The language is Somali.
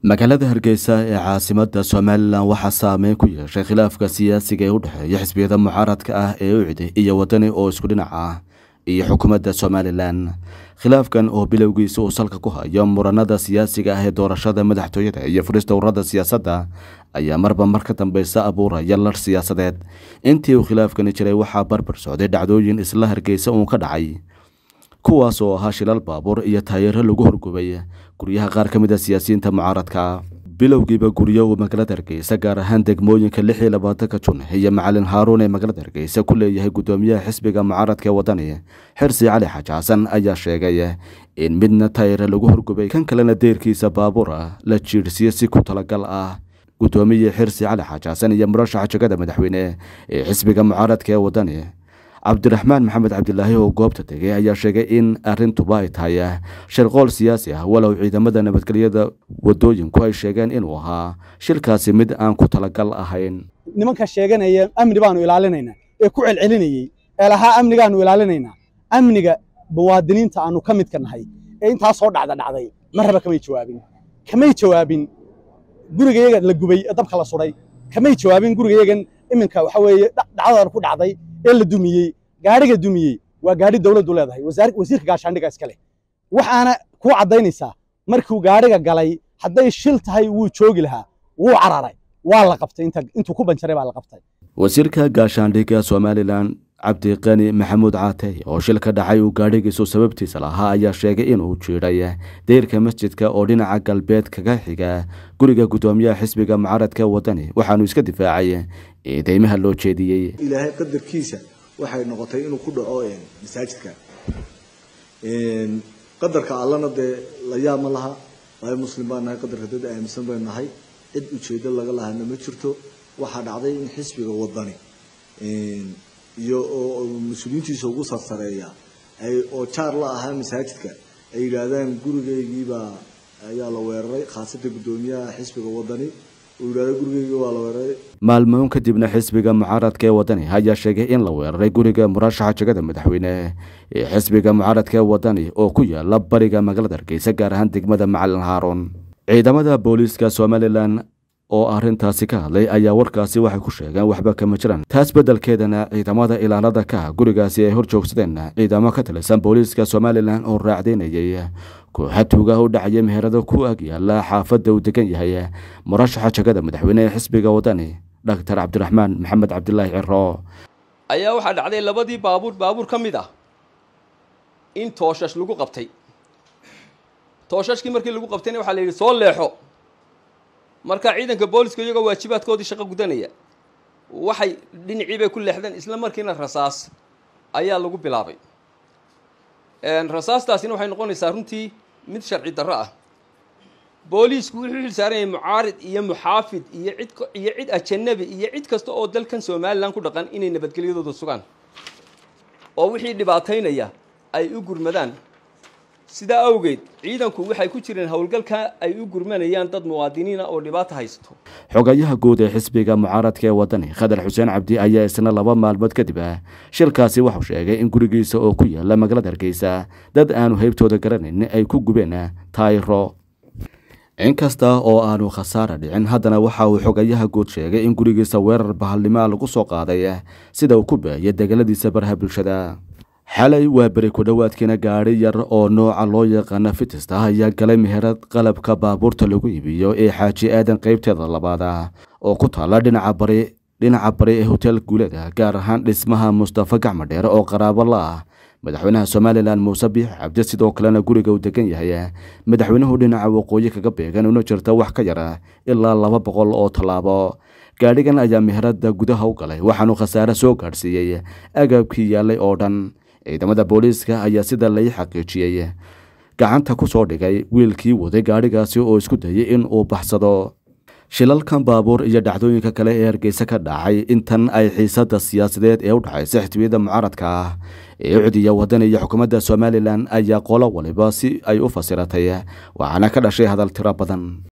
magaalada hargeysa ee caasimada somalilan waxaa saameyn ku yeeshay khilaafka siyaasiga ee u dhexeeya xisbiyada mucaaradka ah ee ucdi iyo wadani oo isku dhinac ah iyo xukuumadda somalilan khilaafkan oo bilowgiisa uu salka ku hayo muranada siyaasiga ah ee doorashada madaxtooyada iyo furista ururada siyaasadda ayaa marba mar ka dambeysa abuuraya lar siyaasadeed intii uu khilaafkani jiray waxaa barbar socday dhacdooyin isla hargeysa uun ka dhacay kuwaas oo ahaa shilal baabuur iyo taayeero lagu horgubay guryaha qaar ka mid a siyaasiyiinta mucaaradka bilowgiiba guryo uu magaalada hargeysa gaar ahaan degmooyinka lix iyo labaatanka jun iyo macalin haaruun ee magaalada hargeysa ku leeyahay guddoomiyaha xisbiga mucaaradka ee wadani xirsi cali xaaji xasan ayaa sheegay in midna taayere lagu horgubay kan kalena deyrkiisa baabuur ah la jiidhsiyo si ku talagal ah guddoomiye xirsi cali xaaji xasan iyo murashaxa jegada madaxweyne ee xisbiga mucaaradka ee wadani cabdiraxmaan maxamed cabdilaahi oo goobta tegay ayaa sheegay in arintuba ay tahay shirqool siyaasi ah walow ciidamada nabadgelyada wadooyinku ay sheegeen inuu ahaa shilkaasi mid aan ku talagal ahayn nimanka sheeganaya amni baanu ilaalinaynaa ee ku celcelinayey ee lahaa amnigaanu ilaalinaynaa amniga muwaadiniinta aanu ka midka nahay ee intaa soo dhacda dhacday marraba kamay jawaabin kamay jawaabin gurigayaga la gubay ee dabka la suday kamay jawaabin gurigayagan iminka waxa weeye dhacdadan ku dhacday ee la dumiyey gaadhiga dumiyey waa gaadhi dawladdu leedahay wasiirka gaashaandhiga iska leh waxaana kuu caddaynaysaa markuu gaadhiga galay hadday shil tahay wuu joogi lahaa wuu cararay waa la qabtay intuu ku banjaray baa la qabtay wasiirka gaashaandhigga somalilan cabdiqani maxamuud caatey oo shil ka dhacay uu gaadhigiisu sababtiisa lahaa ayaa sheegay inuu jiidhay deyrka masjidka oo dhinaca galbeed kaga xiga guriga guddoomiyaha xisbiga mucaaradka wadani waxaanu iska difaacay eedeymaha loo jeediyey ilaahay qadarkiisa waxay noqotay inuu ku dhaco masaajidka qadarka allana dee la yaab ma laha waayo muslim baan nahay qadarka dad aaminsan baynu nahay cid ujeedo laga lahana ma jirto waxaa dhacday in xisbiga wadani iyo oo mas-uuliyiintiisa ugu sarsareeya oo jaar la ahaa masaajidka ay yidhaahdaan gurigeygiibaa ayaa la weeraray khaasatan guddoomiyaha xisbiga wadani uu yidhahdo gurigeygi waa la weeraray maalmoon kadibna xisbiga mucaaradka ee wadani ayaa sheegay in la weeraray guriga murashaxa jegada madaxweyne ee xisbiga mucaaradka ee wadani oo ku yaala bariga magaalada hargeysa gaar ahaan degmada macalin haaruun ciidamada booliiska somalilan oo arrintaasi ka hadlay ayaa warkaasi waxay ku sheegeen waxba kama jiraan taas beddelkeedana ciidamada ilaalada ka gurigaasi ay hor joogsadeen ciidamo ka tirsan booliiska somalilan oo raacdeynayay kooxa tuuga u dhacaya meherado ku ag yaala xaafadda uu degan yahay murashaxa jegada madaxweyne ee xisbiga wadani dhaktar cabdiraxmaan maxamed cabdilaahi ciro ayaa waxaa dhacday labadii baabuur baabuur ka mid ah in tooshash lagu qabtay tooshashkii markii lagu qabtayna waxaa la yidhi soo leexo marka ciidanka booliska iyagoo waajibaadkoodii shaqo gudanaya waxay dhinacii bay ku leexdeen isla markiina rasaas ayaa lagu bilaabay rasaastaasina waxay noqonaysaa runtii mid sharci darro ah booliisku wuxuu xilsaaran yahay mucaarid iyo muxaafid iyo cid iyo cid ajanabi iyo cid kasta oo dalkan somalilan ku dhaqan inay nabadgelyadooda sugaan oo wixii dhibaataynaya ay u gurmadaan sidaa awgeed ciidanku waxay ku jireen howlgalka ay u gurmanayaan dad muwaadiniina oo dhibaato haysto xogayaha guud ee xisbiga mucaaradka ee wadani khadar xuseen cabdi ayaa isna laba maalmood kadib ah shilkaasi waxuu sheegay in gurigiisa oo ku yaala magaalada hargeysa dad aanu heybtooda garanayn ay ku gubeen taayiro inkasta oo aanu khasaara dhicin haddana waxa uu xogayaha guud sheegay in gurigiisa weerar bahalnimoa lagu soo qaaday sida uu ku baahiyay degaladiisa baraha bulshada xalay waa beri ku dhowaadkiina gaadhi yar oo nooca loo yaqaana fitista ayaa galay meherad qalabka baabuurta lagu iibiyo ee xaaji aadan qaybteeda labaad ah oo ku taalla dhinaca bari dhinaca bari ee hotel guuleda gaar ahaan dhismaha mustafa gacmo dheere oo qaraabo la ah madaxweynaha somalilan muuse biix cabdi sidoo kalena guriga uu degan yahay madaxweynuhu dhinaca waqooyi kaga beegan una jirta wax ka yara ilaa laba boqol oo tallaabo gaadhigan ayaa meherada gudaha u galay waxaanu khasaare soo gaadhsiiyey agabkii yaallay oo dhan ciidamada booliiska ayaa sida lai xaqiijiyey gacanta ku soo dhigay wiilkii waday gaadhigaasi oo isku dayay in uu baxsado shilalkan baabuur iyo dhacdooyinka kale ee hargeysa ka dhacay intan ay xiisada siyaasadeed ee u dhexaysa xisbiyada mucaaradka ah ee ucdiya wadani iyo xukuumadda somalilan ayaa qolo waliba si ay u fasiratay waxaana ka dhashay hadal tiro badan